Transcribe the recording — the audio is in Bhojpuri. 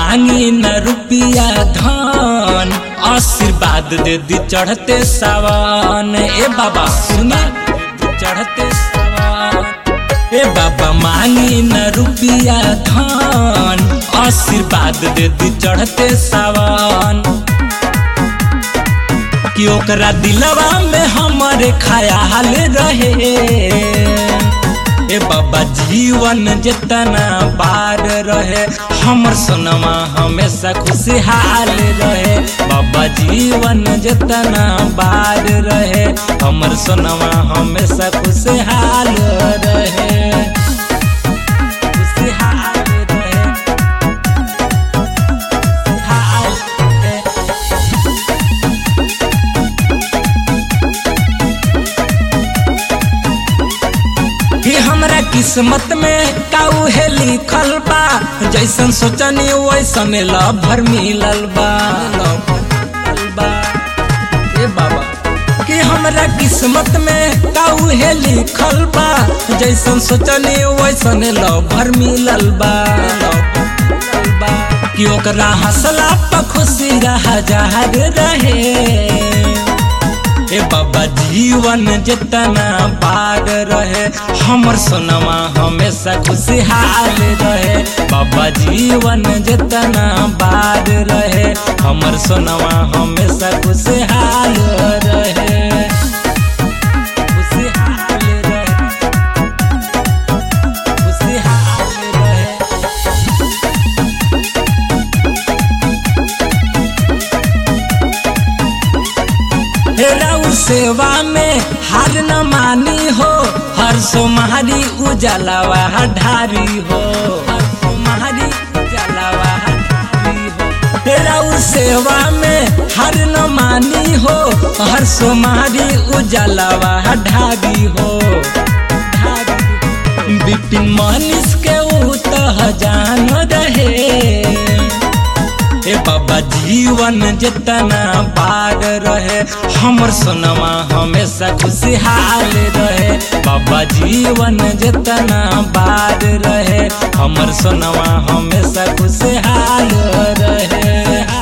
मांगी न रुपिया धन आशीर्वाद दे दी चढ़ते सावन ए बाबा सुना चढ़ते सावन ए बाबा मांगी न रुपिया धन आशीर्वाद दे दी चढ़ते सावन कि ओकरा दिलवा में हमारे ख्याल रहे ए बाबा जीवन जितना बार रहे हमर सोनमा हमेशा खुशहाल रहे बाबा जीवन जितना बार रहे हमर सोनमा हमेशा खुशहाल रहे खुशहाल रहे खुशहाल रहे कि हमरा किस्मत में काऊ है लिखल बा जैसन सोचनी वैसन लभर मिलल बा लभर मिलल बा। ए बाबा कि हमरा किस्मत में काऊ है लिखल बा जैसन सोचनी वैसन लभर मिलल बा लभर मिलल बा। कि ओकरा हंसला पर खुशी रहा जहर रहे ए बाबा जीवन जितना बार रहे हमर सोनमा हमेशा खुशहाल रहे बाबा जीवन जितना बार रहे हमर सोनमा हमेशा खुशहाल रहे खुशहाल रहे खुशहाल रहे राउ सेवा में हार न मानी हो हर सोमहारी उजलावा ढारी हो हर सोमहारी उजलावा ढारी हो राउ सेवा में हार न मानी हो हर सोमहारी उजलावा ढारी हो ढारी हो। बिपिन मनीष के ऊ तो जान रहे ए बाबा जीवन जितना बार रहे हमर सोनमा हमेशा खुशहाल रहे बाबा जीवन जितना बार रहे हमर सोनमा हमेशा खुशहाल रहे